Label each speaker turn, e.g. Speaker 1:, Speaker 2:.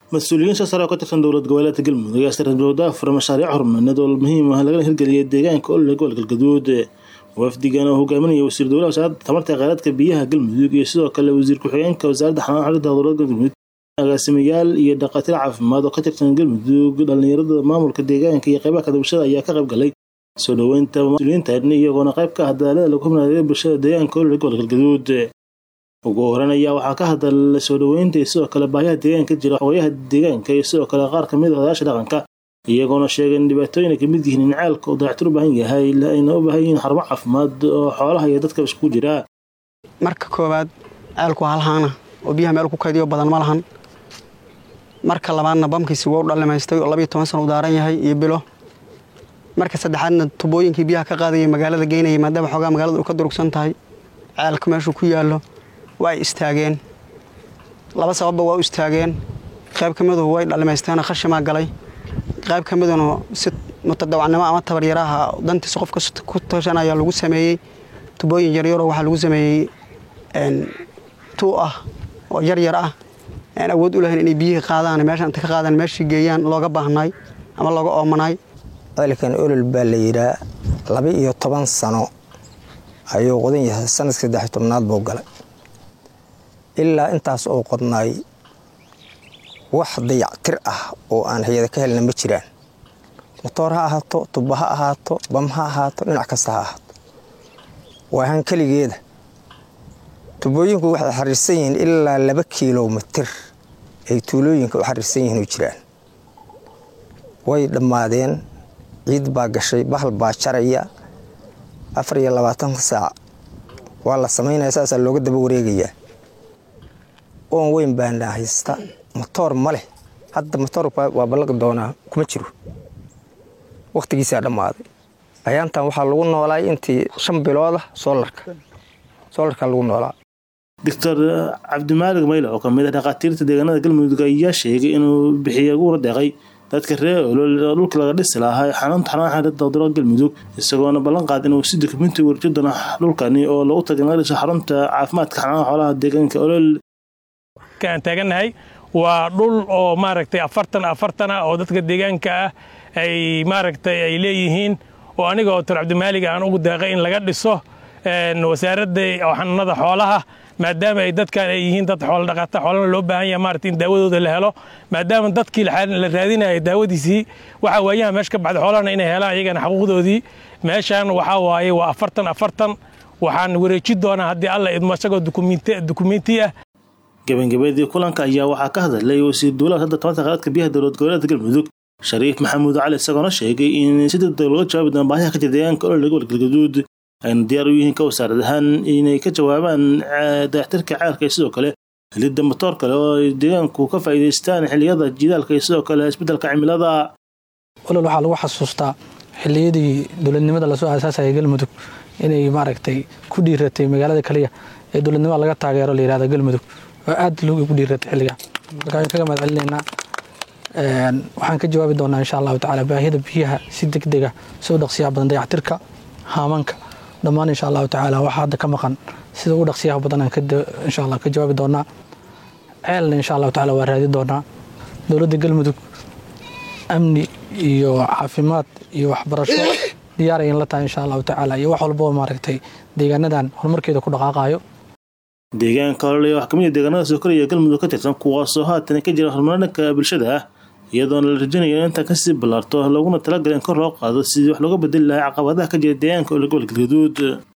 Speaker 1: mas-uuliyiin soo sare oo ka tirsan dowlad goboleedka galmudug ayaa sarabowda fura mashaariic horumarineed oo muhiim ah lagana hirgeliyay deegaanka olole gobolka galgaduud wafdigan oo hogaaminaya wasiir dowlaha wasaaradda tamarta kheyraadka biyaha galmudug iyo sidoo kale wasiir ku-xigeenka wasaaradda xanaana xalinta dowladda galmudug agaasimayaal iyo dhaqaatiir caafimaad oo ka tirsan galmudug dhalinyarada maamulka deegaanka iyo qeybaha kale bulshada ayaa ka qayb galay soo dhoweynta mas-uuliyiintan iyagoona qayb ka ah dadaalada lagu hubnayo bulshada deegaanka olole gobolka galgaduud ugu horan ayaa waxaa ka hadalay soo dhoweynta iyo sidoo kale baahiyaha deegaanka jira xogayaha deegaanka iyo sidoo kale qaar kamid a odayaasha dhaqanka iyagoona sheegay in dhibaatooyin ay kamid yihiin in ceelka uu dayactir u baahan yahay ayna u baahan yihiin xarumo caafimaad oo xoolaha iyo dadka iskugu jira
Speaker 2: marka koowaad ceelku waa halhaana oo biyaha meel ku kaydiyo badan ma lahan marka labaadna bamkiisi waa u dhalimaystay oo labayo toban sana u daaran yahay iyo bilo marka saddexaadna tubooyinkii biyaha ka qaadayay magaalada geynayay maadaama xoogaa magaalada u ka durugsan tahay ceelka meeshuu ku yaallo waa ay istaageen laba sababba waa u istaageen qayb ka miduhu way dhalimaysteena khashimaa galay qayb ka miduna si mutadawacnimo ama tabaryaraha dantiisa qofka ku tashanaya lagu sameeyey tubooyin yaryaroo waxaa lagu sameeyey tuu ah oo yaryar ah aan awood u lahayn inay biyihii qaadaan meesha inta ka qaadaan meeshii geeyaan looga baahnay ama looga oomanaay
Speaker 3: ceelkan olol baa la yidhaa laba iyo toban sano ayuu qodan yahay sanadka saddex tobnaad buu galay ilaa intaas oo qodnaay wax dayactir ah oo aan hay-ada ka helna ma jiraan motoor ha ahaato tuba ha ahaato bam ha ahaato dhinac kasta ha ahaato waahan keligeeda tubooyinku waxay xariirsan yihiin ilaa laba kilomitir ay tuulooyinka u xariirsan yihiin oo jiraan way dhammaadeen ciid baa gashay bahal baa jaraya afar iyo labaatanka saac waa la samaynaya saasaa looga daba wareegayaa oon weyn baana haysta motoor ma leh hadda motoor waa ballaqi doonaa kuma jiro wakhtigiisaa dhammaaday ayaantan waxaa lagu noolaay intii shan biloodah soolarka soolarka lagu noolaa
Speaker 1: doctor cabdimaalig mayle oo kamid ah dhakhaatiirta deegaanada galmudug ayaa sheegay inuu bixiya uguna deeqay dadka reer olol oo dhulka laga dhisi lahaa xanuunta xanaan xalinta dowlada galmudug isagoona ballan qaad inuu si dokumenti warjo doona dhulkani oo lagu tagay in laga dhiso xarunta caafimaadka xanaanaha xoolaha deegaanka olol
Speaker 4: aan taagannahay waa dhul oo maaragtay afartan afartan ah oo dadka deegaanka ah ay maaragtay ay leeyihiin oo aniga oo doctor cabdimaalig aan ugu deeqay in laga dhiso wasaaradda xanuunada xoolaha maadaama ay dadkan ay yihiin dad xoolo dhaqata xoolana loo baahan yahay maaragtay in daawadooda la helo maadaama dadkii la raadinaya daawadiisii waxa waayaha meesha ka baxda xoolahana inay helaan iyagana xaquuqdoodii meeshan waxaa waaye waa afartan afartan waxaan wareeji doonaa haddii alla idmo isagoo dukumenti ah
Speaker 1: gabagabadii kulanka ayaa waxaa ka hadlay wasiir dowlaha hadda tamarta kheyraadka biyaha dowlad goboleedka galmudug shariif maxamuud cali isagoona sheegay in si degdeg looga jawaabi doono baahiyaha ka jira deegaanka olole gobolka galgaduud ayna diyaar u yihiin ka wasaarad ahaan inay ka jawaabaan dayactirka ceelka iyo sidoo kale helidda matoor kale oo ay deegaanku ka faa'iidaystaan xilliyada jidaalka iyo sidoo kale isbeddelka cimilada
Speaker 5: olol waxaa lagu xasuustaa xilliyadii dowladnimada lasoo aasaasaya galmudug inay maaragtay ku dhiiratay magaalada kaliya ee dowladnimada laga taageero la yihahda galmudug oo aad loogu dhiiratay xilliga marka waan kaga mahad celinaynaa waxaan ka jawaabi doonaa insha allahu tacaala baahida biyaha si degdega soo dhaqsiyaha badan dayactirka haamanka dhammaan insha allahu tacaala waxaa hadda ka maqan sida ugu dhaqsiyaha badan aan insha allah ka jawaabi doonaa ceelna insha allahu tacaala waa raadi doonaa dowladda galmudug amni iyo caafimaad iyo waxbarasho diyaarayan la tahay insha allahu tacaala iyo wax walboo maaragtay deegaanadan horumarkeeda ku dhaqaaqaayo
Speaker 1: deegaanka olole wax kamid a deegaanada soo koraya galmudug ka tirsan kuwaasoo haatan ka jira horumar dhanka bulshada ah iyadoona la rajanayo in intaan kasii ballaarto looguna talagalay in kor loo qaado sidii wax looga bedeli lahaa caqabadaha ka jira deegaanka olole gobolka galgaduud